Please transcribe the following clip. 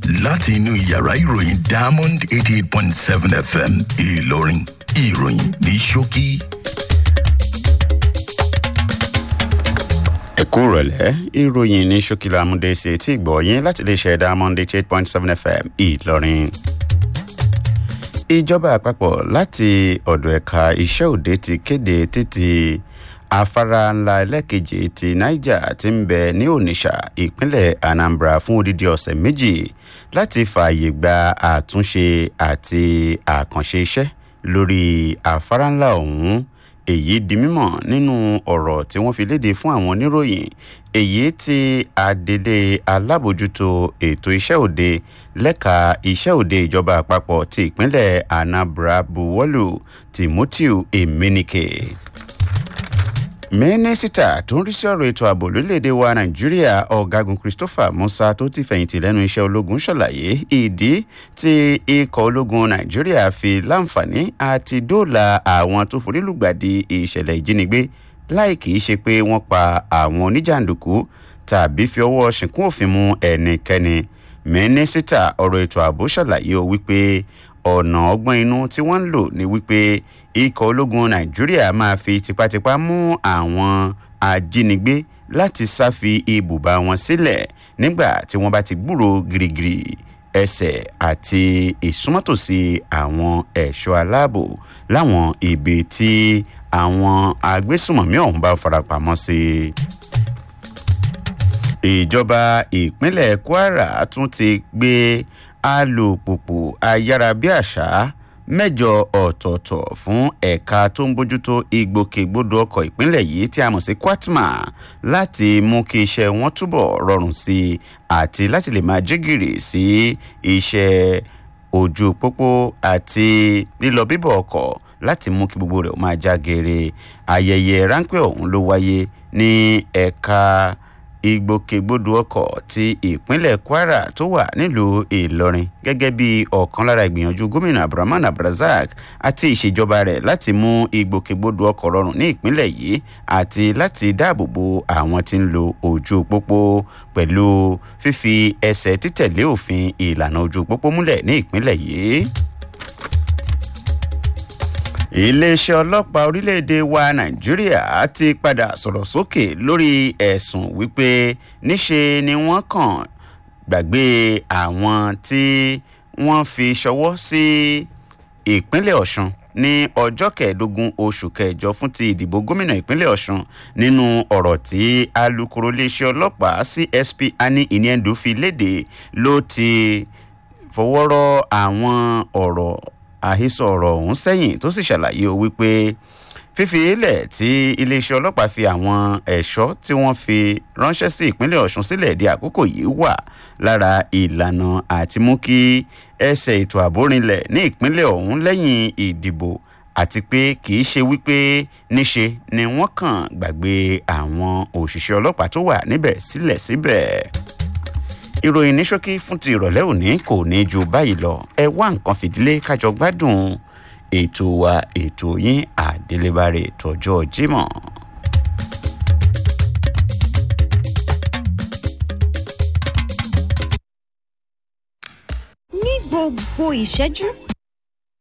láti inú yàrá ìròyìn diamond eighty eight point seven fm ìlọrin ìròyìn ní ṣókí. ẹ kú rọ̀lẹ́ ìròyìn ní ṣókìlà amúdéṣe tí gbọ́ yín láti lè ṣe diamond eighty eight point seven fm ìlọrin ìjọba àpapọ̀ láti ọ̀dọ̀ ẹ̀ka iṣẹ́ òde ti kéde títí afárá ńlá ẹlẹ́kejì ti niger ti ń bẹ ní onitsha ìpínlẹ̀ anambra fún odidi ọ̀sẹ̀ méjì láti fààyè gba àtúnṣe àti àkànṣe iṣẹ́ lórí afárá ńlá ọ̀hún èyí di mímọ̀ nínú ọ̀rọ̀ tí wọ́n fi léde fún àwọn oníròyìn èyí tí adelé alábòjútó ètò iṣẹ́ òde lẹ́ka iṣẹ́ òde ìjọba àpapọ̀ ti ìpínlẹ̀ anambra buwọ́lù timothy emenike mínísítà tó ń rí sí ọ̀rọ̀ ètò ààbò lórílẹ̀‐èdè wa nàìjíríà ọ̀gágun christopher musa tó ti fẹ̀yìntì lẹ́nu iṣẹ́ ológun ṣàlàyé ìdí tí ikọ̀ ológun nàìjíríà fi láǹfààní àti dóòlà àwọn tó forílùgbàdì ìṣẹ̀lẹ̀ ìjínigbé láì kìí ṣe pé wọ́n pa àwọn oníjàǹdùkú tàbí fi ọwọ́ ṣìnkún òfin mú ẹnikẹ́ni mínísítà ọ̀rọ̀ ètò ààbò ṣàlàyé o wípé ọ̀nà ọgbọ́n inú tí wọ́n ń lò ní wípé ikọ̀ ológun nàìjíríà máa fi tipátipá mú àwọn ajínigbé láti sáfi ibùba wọn sílẹ̀ nígbà tí wọ́n bá ti gbúrò girigiri ẹsẹ̀ àti ìsúnmọ́tòsí àwọn ẹ̀ṣọ́ aláàbò láwọn ibi tí àwọn agbésùmọ̀mí ọ̀hún bá farapamọ́ sí ìjọba ìpínlẹ̀ kwara tún ti gbé alùpùpù ayárabíàṣá mẹ́jọ ọ̀tọ̀ọ̀tọ̀ fún ẹ̀ka tó ń bójútó ìgbòkègbodò ọkọ̀ ìpínlẹ̀ yìí tí a mọ̀ sí kwatma láti mú kí iṣẹ́ wọn túbọ̀ rọrùn sí i àti láti lè máa jígìrì sí iṣẹ́ ojú pópó àti lílọ bíbọ̀ ọkọ̀ láti mú kí gbogbo rẹ̀ máa já geere ayẹyẹ ráńpẹ́ ọ̀hún ló wáyé ní ẹ̀ka ìgbòkègbodò ọkọ̀ ti ìpínlẹ̀ kwara tó wà nílùú ìlọrin gẹ́gẹ́ bí ọ̀kan lára ìgbìyànjú gómìnà abdulrahman abdulrasaq àti ìṣèjọba rẹ̀ láti mú ìgbòkègbodò ọkọ̀ rọrùn ní ìpínlẹ̀ yìí àti láti dáàbò bo àwọn tí ń lo ojú pópó pẹ̀lú fífi ẹsẹ̀ títẹ̀lé òfin ìlànà ojú pópó múlẹ̀ ní ìpínlẹ̀ yìí iléeṣẹ́ ọlọ́pàá orílẹ̀-èdè wa nàìjíríà ti padà sọ̀rọ̀ sókè lórí ẹ̀sùn wípé níṣe ni wọ́n kàn gbàgbé àwọn tí wọ́n fi ṣọwọ́ sí ìpínlẹ̀ ọ̀sùn ní ọjọ́ kẹẹ̀ẹ́dógún oṣù kẹjọ fún ti ìdìbò gómìnà ìpínlẹ̀ ọ̀sùn nínú ọ̀rọ̀ tí alūkkóró iléeṣẹ́ ọlọ́pàá csp ani ìníẹ̀ndù fi léde ló ti fọwọ́rọ́ àwọn ọ̀rọ̀ àhesọ ọ̀rọ̀ ọ̀hún sẹ́yìn tó sì ṣàlàyé o wípé fífi ilẹ̀ tí iléeṣẹ́ ọlọ́pàá fi àwọn ẹ̀ṣọ́ tí wọ́n fi ránṣẹ́ sí ìpínlẹ̀ ọ̀ṣun sílẹ̀ di àkókò yìí wà lára ìlànà àti mú kí ẹsẹ̀ ètò ààbò rinlẹ̀ ní ìpínlẹ̀ ọ̀hún lẹ́yìn ìdìbò àti pé kì í ṣe wípé níṣe ni wọ́n kàn gbàgbé àwọn òṣìṣẹ́ ọlọ́pàá tó wà níbẹ̀ sílẹ̀ síbẹ̀. Si ìròyìn ní ṣókí fún ti ìrọ̀lẹ́ òní kò ní ju báyìí lọ ẹ wá nǹkan fìdílé kájọ gbádùn ètò wa ètò yín àdélébárè tọjọ́ jimoh. ní gbogbo ìṣẹ́jú